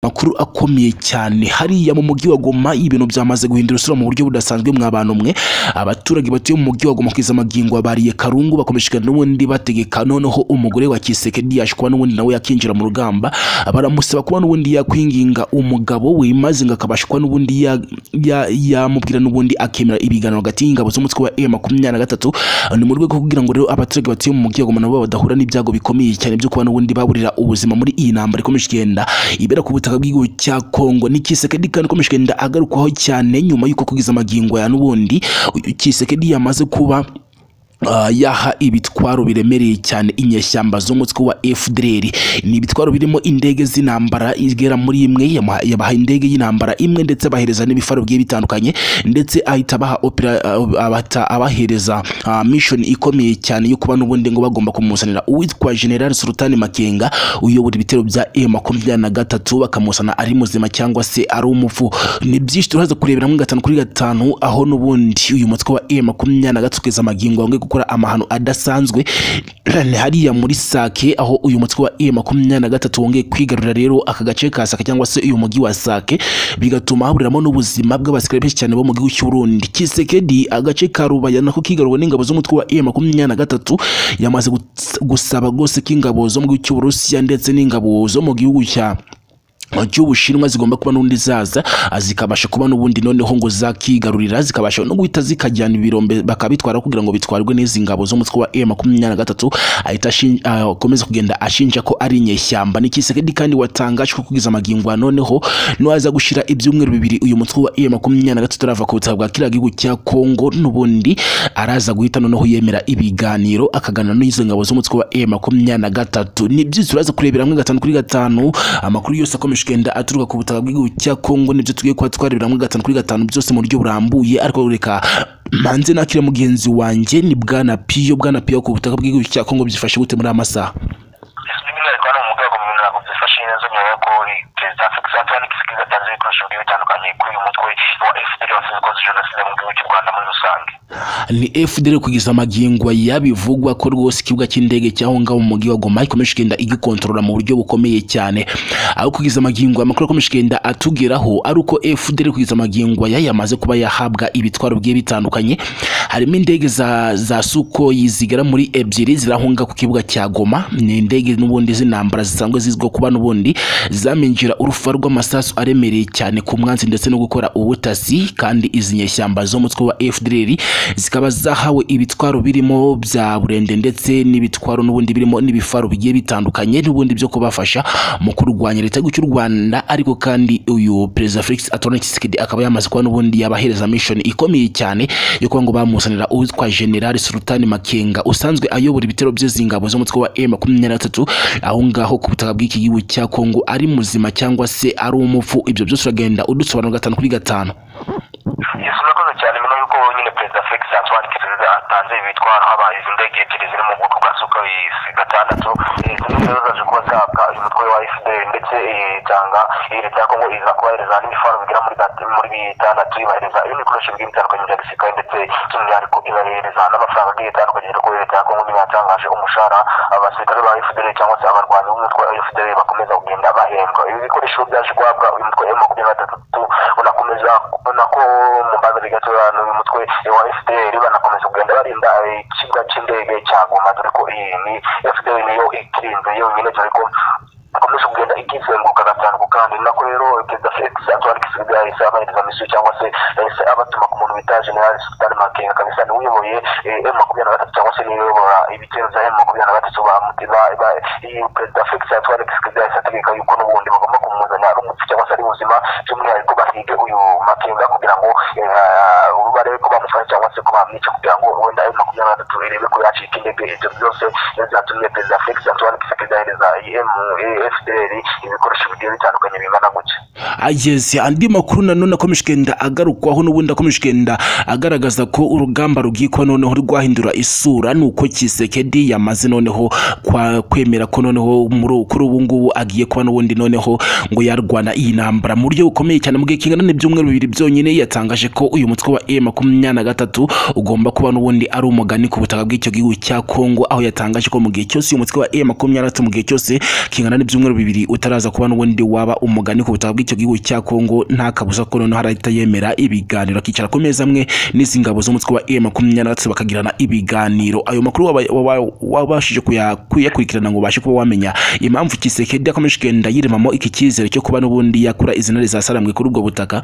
amakuru akomeye cyane hariya mu mujyi wa Goma ibintu byamaze guhindura isura mu buryo budasanzwe mwa bantu mwe abaturage batuye mu mujyi wa Goma kwiza amagingo abariye karungu bakomeje kandi n'ubundi bategeka noneho umugore wa Kiseke Diash kuba n'ubundi nawe yakinjira mu rugamba baramusaba kuba n'ubundi yakwinginga umugabo we maze ngo akabasha kuba n'ubundi ya- ya- yamubwira n'ubundi akemera ibiganiro hagati y'ingabo z'umutwe wa M23 ni mu rwego rwo kugira ngo rero abaturage batuye mu mujyi wa Goma nabo badahura n'ibyago bikomeye cyane byo kuba n'ubundi baburira ubuzima muri iyi ntambara ikomeje igenda ibera ku butaka bw'igihugu cya Kongo ni Kisekedi kandi ikomeje igenda agarukwaho cyane nyuma y'uko kugeza amagingo ya n'ubundi Kisekedi yamaze kuba Uh, yaha ibitwaro biremereye cyane inyeshyamba z'umutwe wa FDLR ni ibitwaro birimo indege z'intambara igera muri imwe yamuha- yabaha indege y'intambara imwe ndetse abahereza n'ibifaro bigiye bitandukanye ndetse ahita abaha opera uh, abata abahereza uh, mission ikomeye cyane yo kuba n'ubundi ngo bagomba kumuzanira uwitwa General Sultan Makenga uyobora ibitero bya M23 bakamusana ari muzima cyangwa se ari umupfu ni byinshi turaza kureberamo gatanu kuri gatanu aho n'ubundi uyu mutwe wa M23 kugeza amagingo wange gukora amahano adasanzwe ni hariya muri Sake aho uyu mutwe wa M23 wongeye kwigarurira rero aka gace ka Sake cyangwa se uyu mujyi wa Sake bigatuma haburiramo n'ubuzima bw'abasirikare benshi cyane bo mu gihugu cy'u Burundi Kisekedi agace ka Rubaya nako kigaruwe n'ingabo z'umutwe wa M23 yamaze guts- gusaba rwose ko ingabo zo mu gihugu cy'u Burusiya ndetse n'ingabo zo mu gihugu cya cy'ubushinwa zigomba kuba n'undi zaza ah, zikabasha kuba n'ubundi noneho ngo zakigarurira zikabasha no guhita zikajyana ibirombe bakabitwara kugira ngo bitwarwe n'izi ngabo z'umutwe wa M23 ahita ashin- ah, akomeza kugenda ashinja ko ari inyeshyamba ni Kisekedi kandi watangaje ko kugeza amagingo ya noneho nuwaza gushira ibyumweru bibiri uyu mutwe wa M23 arava ku butaka bwa kiriya gihugu cya Kongo n'ubundi araza guhita noneho yemera ibiganiro akagana n'izo ngabo z'umutwe wa M23 ni byinshi turaza kurebera hamwe gatanu kuri gatanu amakuru yose akomeje kugenda aturuka ku butaka bw'igihugu cya Kongo nibyo tugiye kuba twarebera hamwe gatanu kuri gatanu byose mu buryo burambuye ariko reka manze nakira mugenzi wanjye ni bwana Piyo bwana Piyo ku butaka bw'igihugu cya Kongo byifashe gute muri aya masaha by'umwihariko hano mu rwego mu ntabwo byifashe neza nyuma y'uko perezida Felix Antoine Tshisekedi atanze ibikoresho bigiye bitandukanye kuri uyu mutwe wa FPR wavuze ko jenoside mu gihugu cy'u Rwanda muri rusange ni FDL kugeza amagingo yabivugwa ko rwose ikibuga cy'indege cy'aho ngaho mu mujyi wa Goma ikomeje kugenda igikontorora mu buryo bukomeye cyane aho kugeza amagingo amakuru akomeje kugenda atugeraho ari uko FDL kugeza amagingo aya yamaze kuba yahabwa ibitwaro bigiye bitandukanye harimo indege za, za Sukhoi zigera muri ebyiri zirahunga ku kibuga cya Goma ni indege n'ubundi z'intambara zisanzwe zizwiho kuba n'ubundi zaminjira urufa rw'amasasu aremereye cyane ku mwanzi ndetse no gukora ubutasi kandi izi nyeshyamba z'umutwe wa FDLR zikaba zahawe ibitwaro birimo bya burende ndetse n'ibitwaro n'ubundi birimo n'ibifaro bigiye bitandukanye n'ubundi byo kubafasha mu kurwanya leta y'igihugu cy'u Rwanda ariko kandi uyu perezida Felix Antoine Tshisekedi akaba yamaze kuba n'ubundi yabahereza mission ikomeye cyane yo kuba ngo bamusanira uwitwa General Sultan Makenga usanzwe ayobora ibitero by'izi ngabo z'umutwe wa M23 aho ngaho ku butaka bw'iki gihugu cya Kongo ari muzima cyangwa se ari umupfu ibyo byose uragenda udusobanura gatanu kuri gatanu yesu murakoze cyane nyuma y'uko nyine perezida Felix Antoine Tshisekedi atanze ibitwaro habaye izi ndege ebyiri ziri mu bwoko bwa Sukhoi gatandatu eh, zimwe rero zaje kuba zahabwa uyu mutwe wa FPR ndetse eh, itanga eh, leta ya Kongo iza kubahereza n'imifaro bigera muri gat- muri bitandatu ibahereza ibikoresho bigiye bitandukanye bya gisirikare ndetse by'umwihariko ibahereza n'amafaranga agiye atandukanye yo kuri leta ya Kongo nyine yatangaje umushahara abasirikare ba FPR cyangwa se abarwanyi b'umutwe wa FPR bakomeza kugenda bahembwa ibi bikoresho byaje guhabwa uyu mutwe wa makumyabiri na gatatu unakomeza ubona ko mu mbabiri gatoya n'uyu mutwe wa FPR banakomeza kugenda barinda eh, ikibuga cy'indege cya Goma dore ko iyi ni FPR niyo ikirinze yonyine dore ko ikomeje kugenda ikizenguruka gatango kandi nako rero perezida Felix Antoine Tshisekedi yahise abahereza misiyo cyangwa se yahise abatuma ku muntu bita General Sultan Makenga kabisa ni uyoboye M makumyabiri na gatatu cyangwa se niyobora ibitero bya M makumyabiri na gatatu bamutiza perezida Felix Antoine Tshisekedi yahise ategeka yuko n'ubundi bagomba kumuzana ari umupfu cyangwa se ari muzima by'umwihariko bahige uyu Makenga kugira ngo eh, ubu barebe ko bamufasha cyangwa se ko bamwica kugira ngo wenda M makumyabiri na gatatu irebe ko yacika intege ibyo byose niyo byatumye perezida Felix Antoine Tshisekedi yohereza IM FDR ibikoresho bigiye bitandukanye bingana gutya ageze andi makuru nanone akomeje kugenda agarukwaho n'ubundi akomeje kugenda agaragaza ko urugamba rugiye kuba noneho rwahindura isura ni uko Kisekedi yamaze noneho kwa kwemera ko noneho muri ubu- kuri ubu ngubu agiye kuba n'ubundi noneho ngo yarwana iyi ntambara mu buryo bukomeye cyane mu gihe kingana n'ibyumweru bibiri byonyine yatangaje ko uyu mutwe wa M23 ugomba kuba n'ubundi ari umugani ku butaka bw'icyo gihugu cya Kongo aho yatangaje ko mu gihe cyose uyu mutwe wa M23 mu gihe cyose kingana n'ibyumweru bibiri utaraza kuba n'ubundi waba umugani ku butaka bw'icyo gihugu cya Kongo nta kabuza ko noneho harahita yemera ibiganiro akicara ku meza amwe n'izi ngabo z'umutwe wa M makumyabiri na gatatu bakagirana ibiganiro ayo makuru waba- waba- wabashije kuya- kuyakurikirana ngo ubashe kuba wamenya impamvu Kisekedi akomeje kugenda yiremamo iki cyizere cyo kuba n'ubundi yakura izi ntare za Saramwe kuri ubwo butaka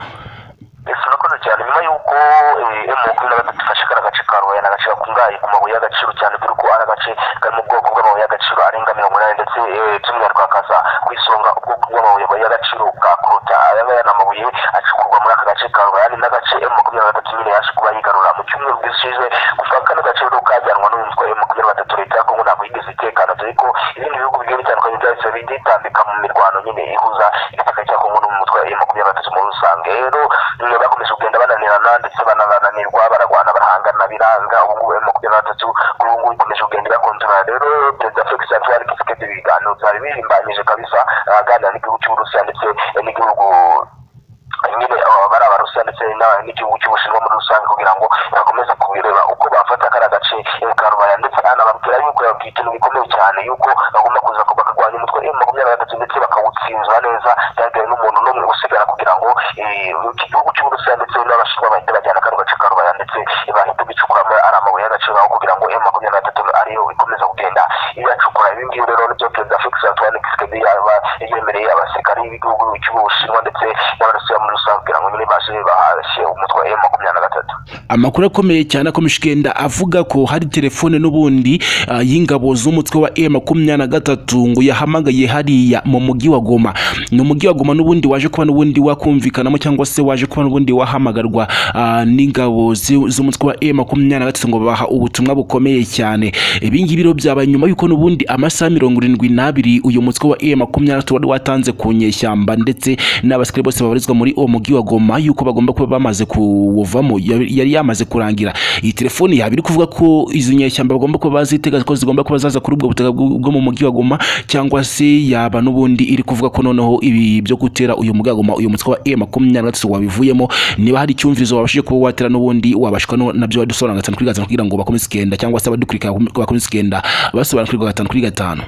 ese urakoze cyane nyuma y'uko emu makumyabiri na gatatu ifashe kariya gace ka rubaye ni agace gakungahaye ku mabuye y'agaciro cyane dore ko ari agace kari mu bwoko bw'amabuye y'agaciro arenga mirongo inani ndetse eh, by'umwihariko hakaza ku isonga ubwoko bw'amabuye y'agaciro bwa korota aya ngaya ni amabuye acukurwa muri aka gace ka rubaye ni n'agace emu makumyabiri na gatatu nyine yaje kuba yigarura mu cyumweru gishize kuva kano gace rero kajyanwa n'umutwe emu makumyabiri na gatatu leta ya kongo ntabwo yigeze itekana dore ko ibindi bihugu bigiye bitandukanye byahise byitambika mu mirwano nyine ihuza igitaka cya kongo n'umutwe emu makumyabiri na gatatu muri rusange rero nyuma bakomeje kugenda bananirana ndetse banananirwa baragwana barahangana biranga ubu ngubu emu makumyabiri na gatatu kuri ubu ngubu ikomeje kugenda ibakontorora rero perezida felix antoine kisekedi ibiganiro byari birimbanyije kabisa aganira n'igihugu cy'uburusiya ndetse n'igihugu nyine aba bari abarusiya ndetse n'aba- n'igihugu cy'ubushinwa muri rusange kugira ngo bakomeze kubireba uko bafata kariya gace ka rubaya ndetse anababwira yuko yabwiye ikintu gikomeye cyane yuko bagomba kuza ko bakarwanya umutwe emu makumyabiri na gatatu ndetse bakawutsinzura neza byatewe n'umuntu n'umwe usigara kugira ngo eh, iki gihugu cy'uburusiya ndetse n'abashinwa bahite bajyana kano gace ka rubaya ndetse bahite bicukuramo ari amabuye y'agaciro aho kugira ngo emu makumyabiri na gatatu ariyo ikomeza kugenda iyacukura ibi ngibi rero nibyo perezida felix antoine kisekedi yaba yemereye abasirikari b'igihugu cy'ubushinwa ndetse n'abarusiya muri rusange kugira ngo nyine baje bahashye umutwe wa emu makumyabiri na gatatu amakuru akomeye cyane akomeje kugenda avuga ko hari telefone n'ubundi ah, y'ingabo z'umutwe wa M makumyabiri na gatatu ngo yahamagaye hariya mu mujyi wa Goma ni umujyi wa Goma n'ubundi waje kuba n'ubundi wakumvikanamo cyangwa se waje kuba n'ubundi wahamagarwa ah, n'ingabo zi- z'umutwe wa M makumyabiri na gatatu ngo babaha ubutumwa bukomeye cyane ibi ngibi rero byabaye nyuma y'uko n'ubundi amasaha mirongo irindwi n'abiri uyu mutwe wa M makumyabiri na gatatu wari watanze ku nyeshyamba ndetse n'abasirikare bose babarizwa muri uwo mujyi wa Goma yuko bagomba kuba bamaze kuwuvamo yari yari yamaze kurangira iyi telefoni yaba iri kuvuga ko izi nyeshyamba bagomba kuba bazitega ko zigomba kuba zaza kuri ubwo butaka bw- bwo mu mujyi wa Goma cyangwa se yaba n'ubundi iri kuvuga ko noneho ibi byo gutera uyu mujyi wa Goma uyu mutwe wa M makumyabiri na gatatu wabivuyemo niba hari icyumvirizo wabashije kuba watera n'ubundi wabashwa no- nabyo wadusobanura gatanu kuri gatanu kugira ngo bakomeze kugenda cyangwa se abadukurikira bakomeze kugenda basobanurirwa gatanu kuri gatanu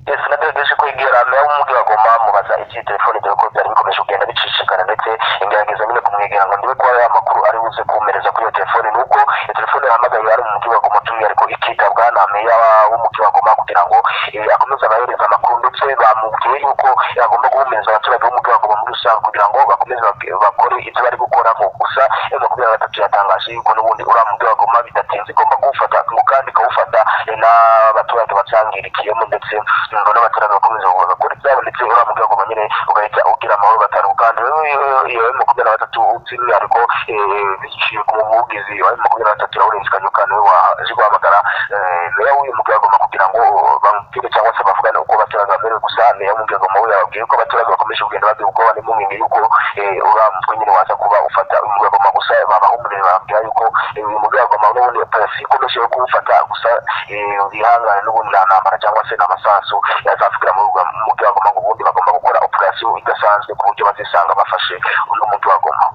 ese nagerageje kwegera meya w'umujyi wa goma mubaza iki telefone dore ko byari bikomeje kugenda bicicikana ndetse ingerageza nyine kumwegera ngo ndebe ko ya makuru ari buze kumereza kuri iyo telefone ni uko iyo telefone yahamagaye ari mu mujyi wa goma by'umwihariko ikitabwa na meya wa- w'umujyi wa goma kugira ngo eh, akomeze abahereza amakuru ndetse bamubwiye yuko yagomba guhumuriza abaturage b'umujyi wa goma muri rusange kugira ngo bakomeze bak- bakore ibyo bari gukora ngo gusa iyo makumyabiri na gatatu yatangaje yuko n'ubundi uriya mujyi wa goma bidatinze igomba kuwufata ngo kandi ikawufata eh, n'abaturage bacyangirikiyemo ndetse ngo n'abaturage bakomeze bagakora ibyabo ndetse uriya mujyi wa goma nyine ugahita ugira amahoro gatanu kandi rero iyo- iyo M makumyabiri na gatatu by'umwihariko eh, biciye ku muvugizi wa M makumyabiri na gatatu Lawrence Kanyuka niwe waje guhamagara eh, meya w'uyu mujyi wa goma kugira ngo bamubwire cyangwa se bavugane uko abaturage bamerewe gusa meya w'umujyi wa goma we yababwiye ko abaturage bakomeje kugenda bagira ubwoba n'impungenge yuko eh, uriya mutwe nyine waza kuba ufata uyu mujyi wa goma gusa babahumurire bababwira yuko eh, uyu mujyi wa goma n'ubundi polisi ikomeje kuwufata gusa eh, bihangane n'ubundi nta ntambara cyangwa se nta masasu yazapfukira muri uwo mujyi wa goma ngo ubundi bagomba gukora operasiyo idasanzwe ku buryo bazisanga bafashe uno mujyi wa goma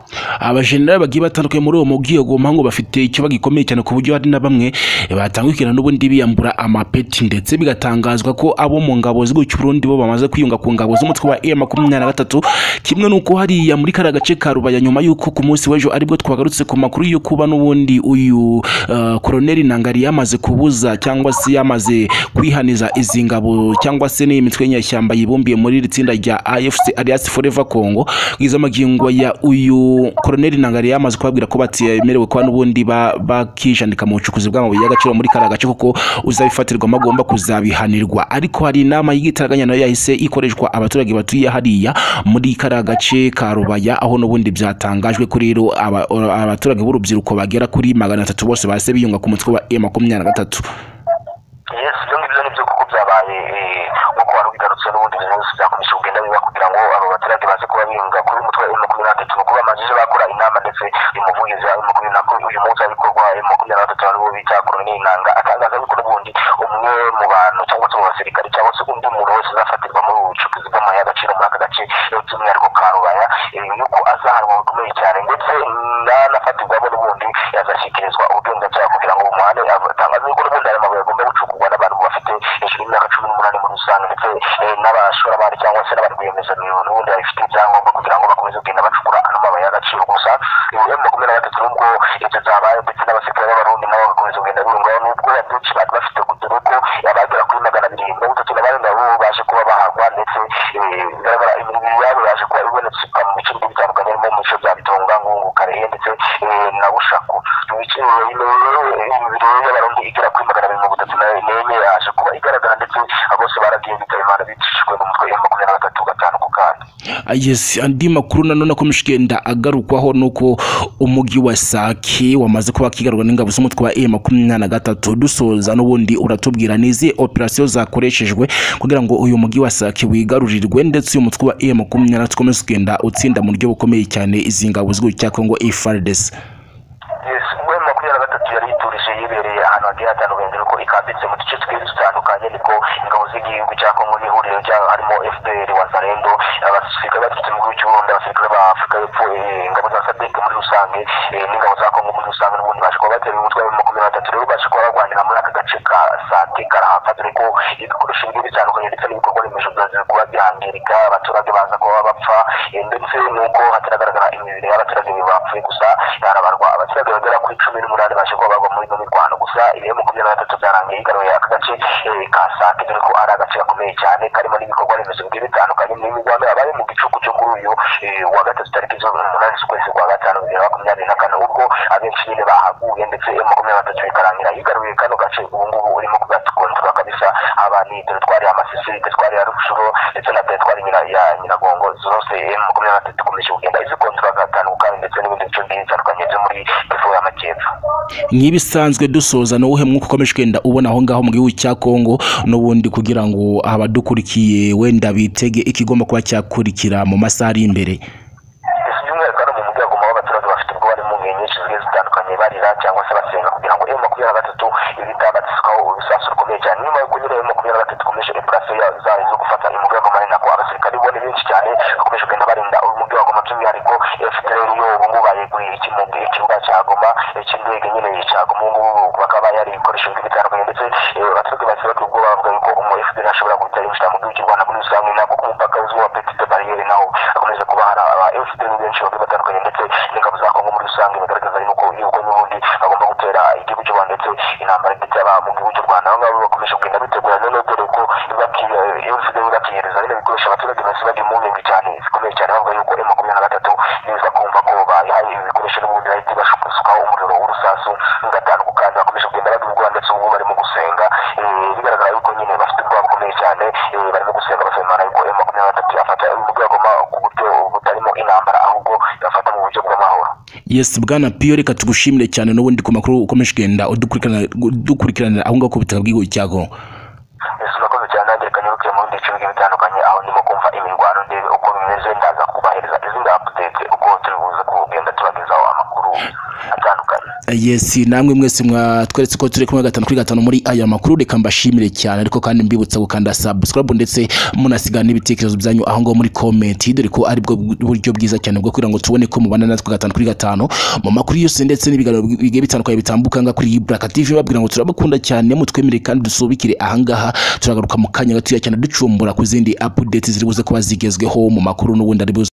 abajenerali bagiye batandukanye muri uwo mubwiye Goma ngo bafite icyo bagikomeye cyane ku buryo hari na bamwe batangukira n'ubundi biyambura amapeti ndetse bigatangazwa ko abo mu ngabo z'igihugu cy'u Burundi bo bamaze kwiyunga ku ngabo z'umutwe wa M makumyabiri na gatatu kimwe n'uko hariya muri kariya gace ka Rubaya nyuma y'uko ku munsi w'ejo aribwo twagarutse ku makuru yo kuba n'ubundi uyu eh, koroneli Ntangari yamaze kubuza cyangwa se yamaze kwihaniza izi ngabo cyangwa se n'iyi mitwe y'inyeshyamba yibumbiye muri iri tsinda rya AFC alias Forever Congo bwiza amagingo ya uyu koroneli Ntangari yamaze kubabwira ko batemerewe kuba n'ubundi ba- bakijandika mu bucukuzi bw'amabuye y'agaciro muri kariya gace kuko uzabifatirwamo agomba kuzabihanirwa ariko hari inama y'igitaraganya nayo yahise ikoreshwa abaturage batuye hariya muri kariya gace ka Rubaya aho n'ubundi byatangajwe ko rero aba- abaturage b'urubyiruko bagera kuri magana atatu bose bahise biyunga ku mutwe wa M makumyabiri na gatatu yes ibyo ngibyo nibyo kuko byabaye eh, nk'uko wari ubigarutse n'ubundi ibintu byose byakomeje kugenda biba kugira ngo abo baturage baze kuba bihinga kuri umutwe wa makumyabiri na gatatu ni uko bamajije bakora inama ndetse uyu muvugizi wa makumyabiri na gatatu uyu munsi abikorwa makumyabiri na gatatu ari wo bita koroneli nanga atangaza yuko n'ubundi umwe mu bantu cyangwa se mu basirikare cyangwa se undi muntu wese uzafatirwa muri ubu bucukuzi bw'amabuye y'agaciro muri aka gace eh, by'umwihariko ka rubaya eh, yuko azahanwa bikomeye cyane ndetse n'anafatirwamo n'ubundi yazashyikirizwa ubugenzacyaha kugira ngo bumuhane atangaza yuko n'ubundi aya mabuye agomba gucukurwa n'abantu bafite hejuru y'imyaka cumi n'umunani muri rusange ndetse eh, n'abashoramari cyangwa se n'abari rwiyemezamirimo n'ubundi babifi- bakomeza kugenda bacukura ano mabuye y'agaciro gusa ibihumbi bibiri na makumyabiri na gatatu nubwo ibyo byabaye ndetse n'abasirikare b'abarundi nabo bagakomeza kugenda birungaho nubwo hari byinshi bari bafite ku dore ko abagera kuri magana abiri mirongo itatu na barindwi bo baje kuba bahagwa ndetse eh, bigaragara imibiri yabo baje kuba ibonetse mu bice bigiye bitandukanye harimo mu bice bya bitonga nkungu karehe ndetse eh, na bushako mu bice eh, rero eh, imibiri rero y'abarundi igera kuri magana abiri mirongo itatu na n'enye yaje kuba igaragara ndetse bose baragiye bitaba imana bicishijwe mu mutwe ya makumyabiri na gatatu gatanu ku kandi yes andi makuru nanone akomeje kugenda agarukwaho nuko umujyi wa sake wamaze kuba kigarurwa n'ingabo z'umutwe wa e makumyabiri na gatatu dusoza n'ubundi uratubwira ni izihe operasiyo zakoreshejwe kugira ngo uyu mujyi wa sake wigarurirwe ndetse uyu mutwe wa e makumyabiri na gatatu ukomeze kugenda utsinda mu buryo bukomeye cyane izi ngabo z'igihugu cya kongo efardesi ubwo ayo makumyabiri na gatatu yari yiturije yibereye ahantu hagiye hatandukanye dore ko ikambitse mu duce tugiye dutandukanye niko ingabo z'igihugu cya kongo n'ihuriro ryayo harimo fpr wazarendo abasirikare baturutse mu gihugu cy'uburundi abasirikare ba afurika y'epfo eh, ingabo za sadeke muri rusange eh, n'ingabo za kongo muri rusange n'ubundi baje kuba batera umutwe wa makumyabiri na gatatu rero baje kuba barwanira muri aka gace ka sake karahava dore ko ibikoresho bigiye bitandukanye ndetse n'ibikorwa remezo byaje kuba byangirika abaturage baza kuba bapfa eh, ndetse nuko hataragaragara imibiri y'abaturage bapfuye gusa harabarwa abaturage bagera kuri cumi n'umunani baje kuba bagwa muri ino mirwano gusa ibihe makumyabiri na gatatu byarangiye yigaruye aka gace eh, ka sake dore ko ari agace gakomeye cyane karimo n'ibikorwa remezo bigiye bitandukanye n'imirwano yabaye mu gicuku cyo kuri uyu eh, wa gatatu tariki z'umunani z'ukwezi kwa gatanu bibiri na makumyabiri na kane ubwo abenshi nyine bahaguye ndetse eh, makumyabiri na gatatu bikarangira yigaruye kano gace ubu ngubu urimo kugakontora kabisa haba ni teritwari ya masisi teritwari ya rushuro ndetse na teritwari nyina- ya nyiragongo zose eh, makumyabiri na gatatu ikomeje kugenda izikontora gatanu kandi ndetse n'ibindi bice bigiye bitandukanye byo muri kivu y'amajyepfo nk'ibisanzwe dusoza n'uwuhe mwuka ukomeje kugenda ubona aho ngaho mu gihugu cya kongo n'ubundi kugira ngo abadukurikiye wenda bitege ikigomba kuba cyakurikira mu masaha ari imbere by'umwihariko hano mu mujyi wa Goma aho abaturage bafite ubwoba bari mu ngeri nyinshi zigiye zitandukanye barira cyangwa se basenga kugira ngo emu makumyabiri na gatatu ibitabatiswaho urusasu rukomeye cyane nyuma yo kunyura emu makumyabiri na gatatu ikomeje operasiyo ya- zayo zo gufata umujyi wa Goma ari nako abasirikari bone benshi cyane bakomeje kugenda barinda umujyi wa Goma by'umwihariko FDL yo ubu ngubu bayeguriye ikimubwi ikibuga cya Goma eh, cy'indege nyine cya Goma ubu ngubu bakaba bayari ibikoresho bigiye bitandukanye ndetse eh, abaturage bahise bagira ubwoba bavuga yuko umu FDL ashobora guhita yinjira mu gihugu cy'u Rwanda muri rusange nako ku mupaka uzwi wa Petite Barriere naho hakomeje kuba hari aba FDL benshi bagiye batandukanye ndetse n'ingabo za Kongo muri rusange bagaragaza yuko yuko n'ubundi bagomba gutera igihugu cy'u Rwanda ndetse intambara ndetse aba mu gihugu cy'u Rwanda aho ngabo bakomeje kugenda bitegura none dore ko bakiye FDL bakiyereza bino bikoresho abaturage bahise bagira impungenge cyane zikomeye cyane bavuga yuko M makumyabiri na gatatu niza kumva ko bayihaye ibikoresho n'ubundi bahita basukaho umuriro w'urusasu gatanu ku kandi bakomeje kugenda bagira ubwoba ndetse ubu barimo gusenga Eh, bigaragara yuko nyine bafite ubwoba bukomeye cyane eh, barimo gusenga basaba imana yuko emu makumyabiri na gatatu yafata mu rwego ku buryo butarimo intambara ahubwo yafata mu buryo bw'amahoro yes bwana piyo reka tugushimire cyane n'ubundi ku makuru ukomeje kugenda udukurikirana- udukurikiranira aho ngaho ku butaka bw'igihugu cya kongo ese urakoze cyane hagereka nyirukiye mu byiciro bigiye bitandukanye aho ndimo kumva imirwano ndebe uko bimeze ndaza kubahereza izindi apudete uko turi buze kugenda tubagezaho amakuru atandukanye yes namwe mwese mwatweretse ko turi kumwe gatanu kuri gatanu muri aya makuru reka mbashimire cyane ariko kandi mbibutsa gukanda subscribe ndetse munasiga n'ibitekerezo byanyu aho ngaho muri comment dore ko ari bwo buryo bwiza cyane bwo kugira ngo tubone ko mubana natwe gatanu kuri gatanu mu makuru yose ndetse n'ibiganiro bigiye bitandukanye bitambuka ngaha kuri Ibraka TV babwira ngo turabakunda cyane mutwemerere kandi dusubikire aha ngaha turagaruka mu kanya gatoya cyane ducumbura ku zindi update ziri buze kuba zigezweho mu makuru n'ubundi ari buze